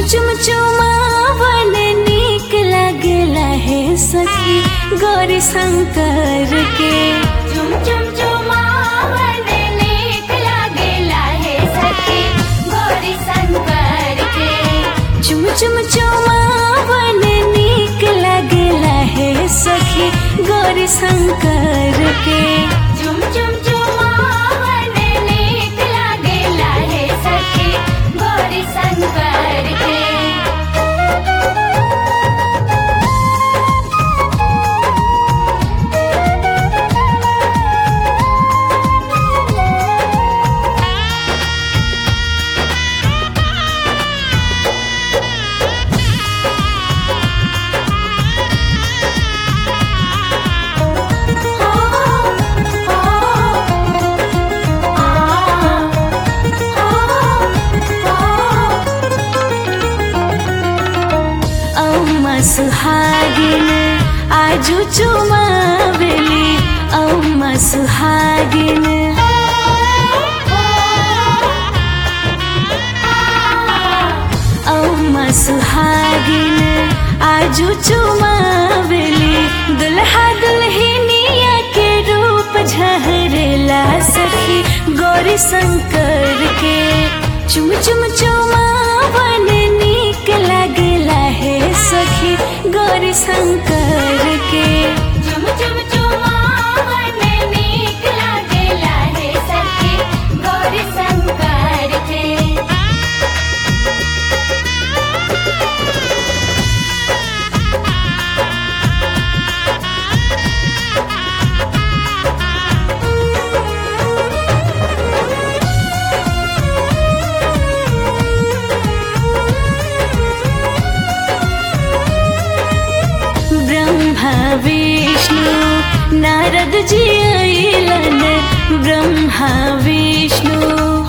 चुम चुमावन नीक लागेला है सखी गौरी शंकर के चुम चुम चुमावन नीक लागेला हे सखी गौरी शंकर के चुम चुम चुमावन नीक लागेला है सखी गौरी शंकर के चुम चुम चुमावन नीक लागेला हे सखी गौरी शंकर के अम्मा सुहागिन आजु चुमावेली अम्मा सुहागिन अम्मा सुहागिन आजु चुमावेली दुल्हा दुल्हनिया के रूप झहरेला सखी गौरी शंकर के चुम चुम चुमावन नीक लागेला है सखी गौरी शंकर के चुम चुम चुमावन नीक लागेला हे सखी गौरी शंकर के ब्रह्मा विष्णु नारद जी अइलन ब्रह्मा विष्णु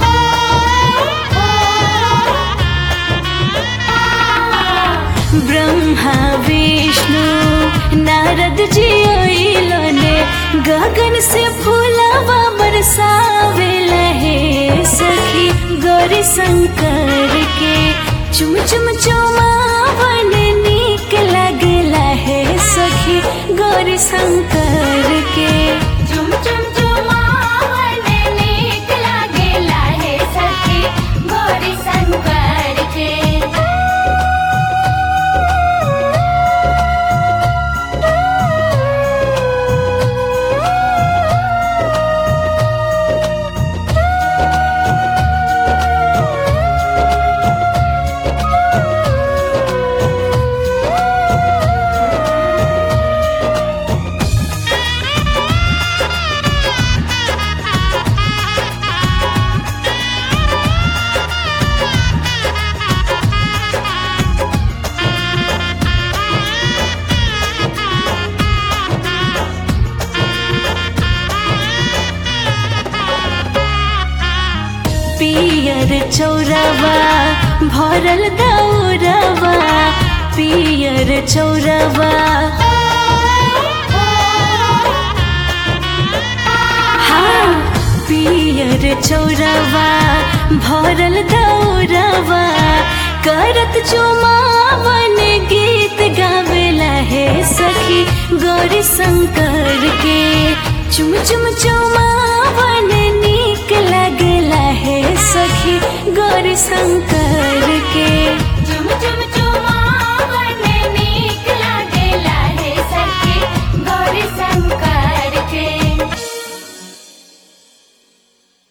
ब्रह्मा विष्णु नारद जी अइलन गगन से फूलवा बरसावेला हे सखी गौरी शंकर के चुम चुम चुमावन नीक लागेला है सखी गौरी शंकर के चुम चुम चुमावन नीक लागेला हे सखी गौरी शंकर के पियर चौरवा भरल दौरवा पियर चौरवा हाँ पियर चौरवा भरल दौरवा करत चुमावन गीत गावेला है सखी गौरी शंकर के चुम चुम चुमावन नीक लागेला है सखी गौरी शंकर